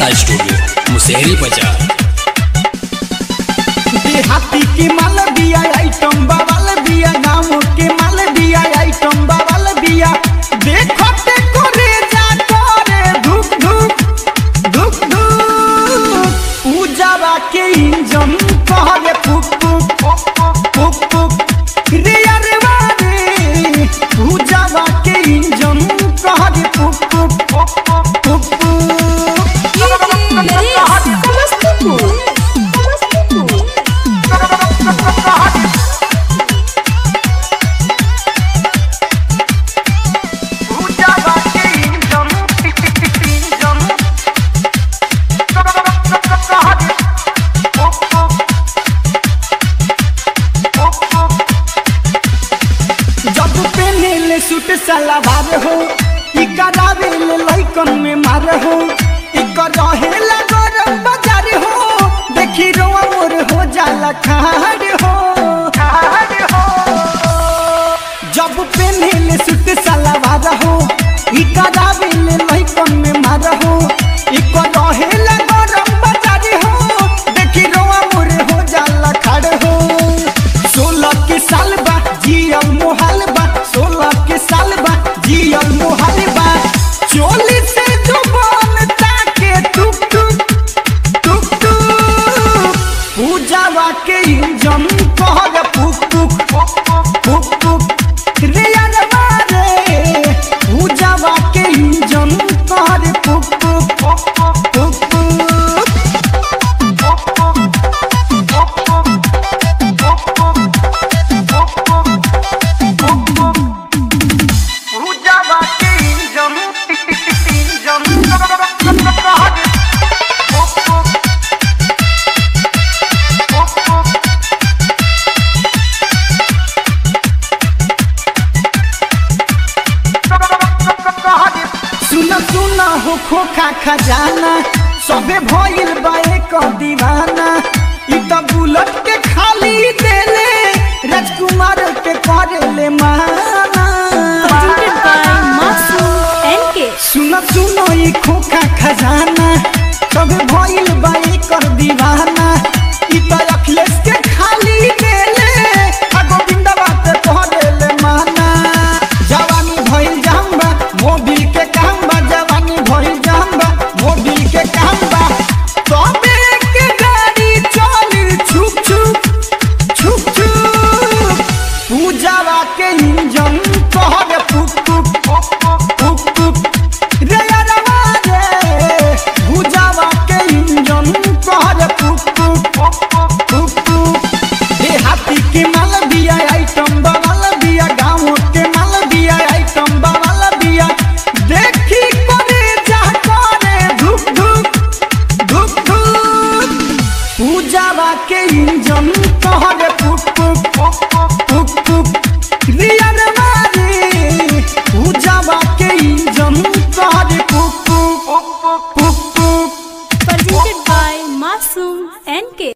अलबेला studio Musehri बाजार देहाती के माल बिया आइटम बवाल बिया गाँव के माल बिया आइटम बवाल बिया देखो ते करे जा करे धुक धुक धुक धुक पूजावा के इंजन कहले फुक फुक फुक फुक रे अरे वारे पूजावा के इंजन कहले फुक फुक फुक फुक पूजावा के इंजन इंजन कहले फुक फुक जब पहने सूट सलवार हो ई करावे ले लइकन में मार हो ई रहे गरम बाजार हो देखी रोआ मोर हो जाला खाड़ हो जब पहने सूट सलवार हो ई करावे ले लइकन में मार हो ई रहे गरम बाजार हो देखी रोआ मोर हो जाला खाड़ हो सोलह के साल बा जियल मोहाल बा सोलह के साल बा जियल मोहाल बा चोली से जुबान ताके टुक टुक टुक टुक पूजावा के इंजन कहल पुक पुक पुक पुक रे यार मारे पूजावा के इंजन कहल पुक पुक पुक पुक पूजावा के इंजन इंजन सुन सुन हो खोखा खजाना सबे भइल बा एक दीवाना ई त बुलेट के खाली देले राजकुमार के करेले माना presented by Masoom NK. सुन सुन ई खोखा खजाना सबे भइल बा एक दीवाना ई त अखिलेश के खाली देले आ गोविंदवा के करेले माना जवानी भइल जाम्बा मोबिल के काम बा जवानी भइल जाम्बा मोबिल के काम बा तबे के गाड़ी चली छुप छुप छुप छुप पूजावा के इंजन कहले फुक फुक फुक फुक रे अरवा रे पूजावा के इंजन कहले फुक फुक फुक फुक देहाती के माल बिया आइटम बवाल बिया गाँव के माल बिया आइटम बवाल बिया देखी करे जा करे धुक धुक धुक धुक पूजावा के इंजन कहले फुक फुक फुक फुक रियल मारे पूजावा के इंजन कहले फुक फुक फुक फुक Presented by Masoom NK.